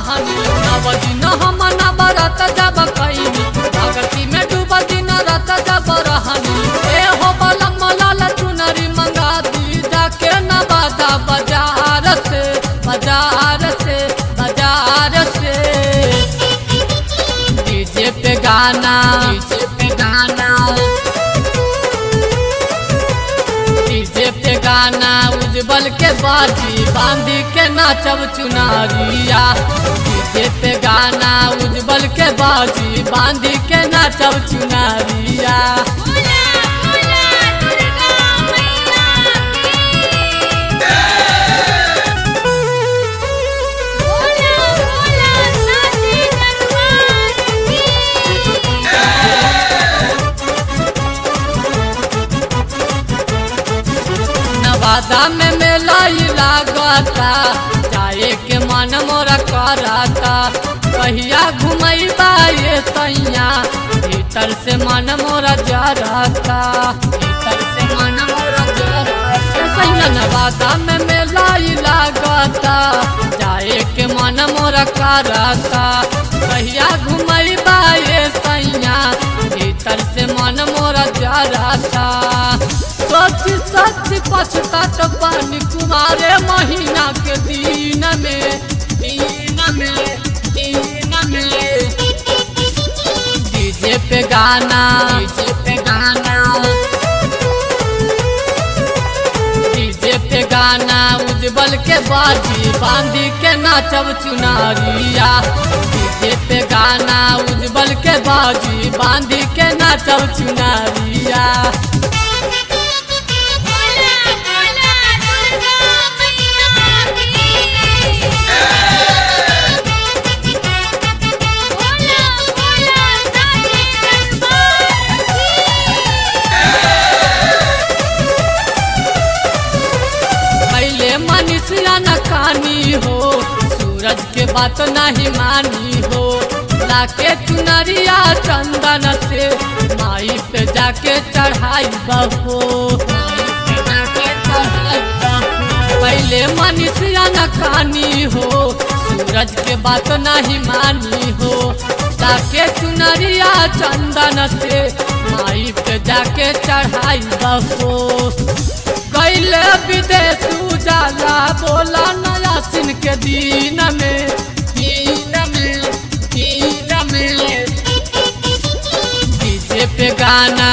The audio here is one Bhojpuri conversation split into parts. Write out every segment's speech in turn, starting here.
रहनी नव दिन हम नवरत जब कैनी भगती में डूब दिन रत जब रहनी ए हो बलम लाल चुनरी मंगा दी जाके नवादा बाजार से बाजार से बाजार से डीजे पे गाना डीजे पे गाना डीजे पे गाना उज्जवल के बाजी बांधी के नाचब चुनारिया डीजे पे गाना उज्जवल के बाजी बांधी के नाचब चुनारिया बोला बोला दुर्गा मैया की बोला बोला साची दरबार की नवादा में मेला ही लागता जाए के मन मोरा कराता कहिया घुमैबा ये सैया भीतर से मन मोरा जराता भीतर से मन मोरा जराता सैया नवादा में मेला ही लागता जाए के मन मोरा कराता कहिया घुमैबा ये सैया भीतर से मन मोरा जराता सच सच पछतात पानी कुमारे महीना के दिन में दिन में दिन में डीजे पे गाना डीजे पे गाना डीजे पे गाना उज्जवल के बाजी बांधी के नाचब चुनारिया डीजे पे गाना उज्जवल के बाजी बांधी के नाचब चुनारिया बोला बोला दुर्गा मैया की बोला बोला साची दरबार पहले मनुष्य न कानी हो सूरज के बात नहीं मानी हो लाके चुनरिया चंदन से माई पे जाके चढ़ाई बहो पहले मनुष्य न कानी हो सूरज के बात नहीं मानी हो लाके चुनरिया चंदन से माई पे जाके चढ़ाई बहो कैले विदेश उजाला बोला नया सिन के दिन में दिन में दिन में डीजे पे गाना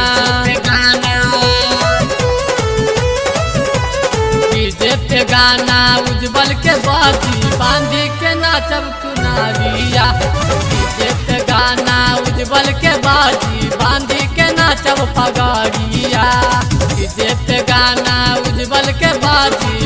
डीजे पे गाना उज्जवल के बाजी बांधी के नाचब चुनारिया डीजे पे गाना उज्जवल के बाजी बांधी के नाचब पगारिया डीजे पे गाना उज्जवल के बाजी